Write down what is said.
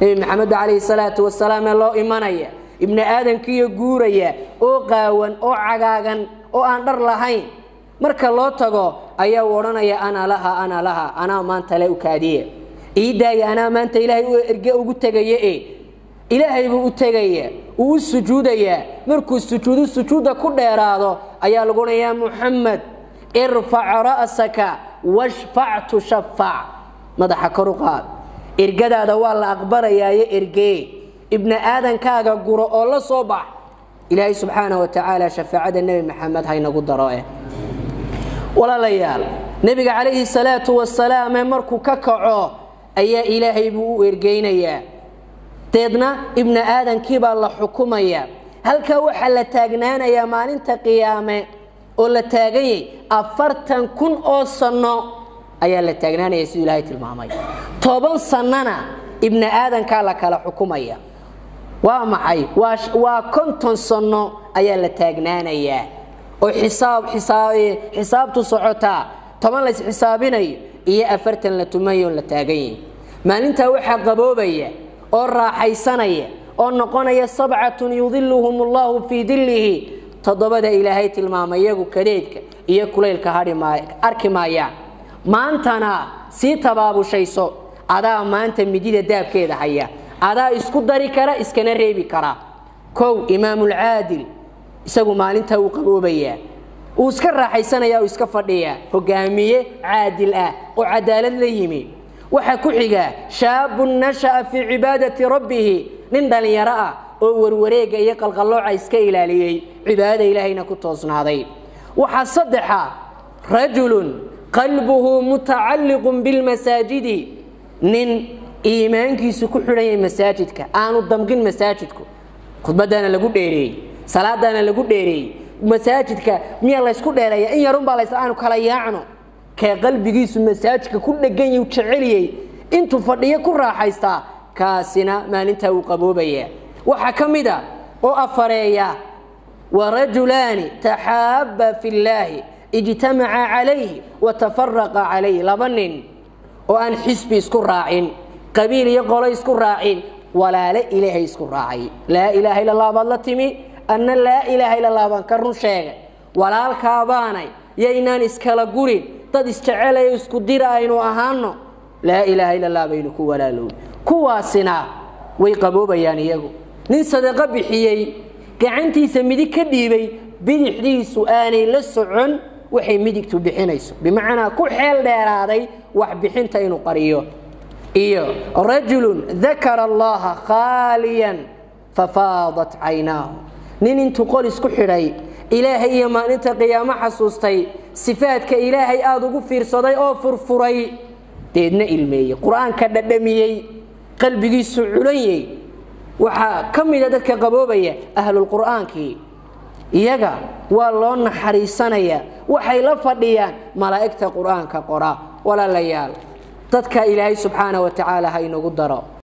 nebi maxamed calayhi salaatu wasalaam ee loo imanaya ibni aadankiiyo guuraya oo qaawan oo cagaagan oo aan dhar lahayn marka loo tago ayaa uu odhanaya ana laha ana laha anaa maanta le u kaadiye ii daaya anaa maanta ilaahay u erge ugu tegaya e ilaahay buu u tegaya uu u sujuudayaa markuu sujuudu sujuudda ku dheeraado ayaa lagu odhan yaa muxamed irfac ra'saka washfac tushafac madaxa kor u qaad ergadaada waa la aqbalayaayo ergee ibni aadankaaga guro oo la soo bax ilaahay subxaana wa tacaala shafaacada nebi maxamed haynagu daro eh walaalayaal nebiga calayhi salaatu wasalaame markuu ka kaco ayaa ilaahay buu u ergeynayaa deedna ibni aadamkiibaa la xukumaya halkaa waxaa la taagnaanayaa maalinta qiyaame oo la taaganyay afartan kun oo sanno ayaa la taagnaanaya siduu ilaahay tilmaamay toban sannana ibni aadankaa la kala xukumaya waa maxay waa konton sanno ayaa la taagnaanayaa oo xisaab xisaabtu socotaa toban lays xisaabinayo iyo afartan la tumayo la taaganyay maalintaa waxaa qaboobaya oo raaxaysanaya oo noqonaya sabcatun yudiluhum allahu fii dillihi toddobada ilaahay tilmaamay iyagu kadeedka iyo kulaylka arki maayaan maantana sii tabaabushayso adaa maanta midida daabkeeda haya adaa isku dari kara iskana reebi kara kow imaamulcaadil isagu maalintaa wuu qaboobayaa uu iska raaxaysanaya uu iska fadhiyaa hogaamiye caadil ah oo cadaalad la yimi waxaa ku xiga shaabun nasha'a fii cibaadati rabbihi nin dhallinyaro ah oo warwareega iyo qalqallooca iska ilaaliyey cibaadada ilaahayna ku toosnaaday waxaa saddexa rajulun qalbuhu mutacalliqun bilmasaajidi nin iimaankiisu ku xidhan yahay masaajidka aanu damqin masaajidku khudbadaana lagu dheereeyey salaadaana lagu dheereeyey masaajidka miya laysku dheereeya in yarunbaa lays aanu kala yaacno kee qalbigiisu masaajidka ku dhegan yuu jeceliyey intuu fadhiyo ku raaxaystaa kaasina maalintaa wuu qaboobaya waxaa ka mid a oo afareeya warajulaani taxaaba fi llaahi ijtamaca calayhi watafaraqa calayh laba nin oo aan xisbi isku raacin qabiil iyo qolo isku raacin walaale ilaahay isku raacay laa ilaaha illa allah baad la timi anna laa ilaaha illa allah baan ka run sheegay walaalkaabaanay yaynaan iskala gurin dad isjecelayo isku dira aynu ahaano laa ilaaha illa allah baynu ku walaalow kuwaasina way qaboobayaan iyagu nin sadaqo bixiyey gacantiisa midig ka dhiibay bidixdiisu aanay la socon waxay midigtu bixinayso bimacnaa ku xeel dheeraaday wax bixinta inuu qariyo iyo rajulun dakara allaha khaaliyan fafaadat caynaahu nin intuu qol isku xidhay ilaahay iyo maalinta qiyaamo xasuustay sifaadka ilaahay aada ugu fiirsaday oo furfuray deedna ilmeeyey qur-aanka dhadhamiyey qalbigiisu culanyey waxaa ka mida dadka qaboobaya ahlulqur'aankii iyaga waa loo naxariisanaya waxay la fadhiyaan malaa'igta qur'aanka qora walaalayaal dadka ilaahay subxaana wa tacaala ha inagu daro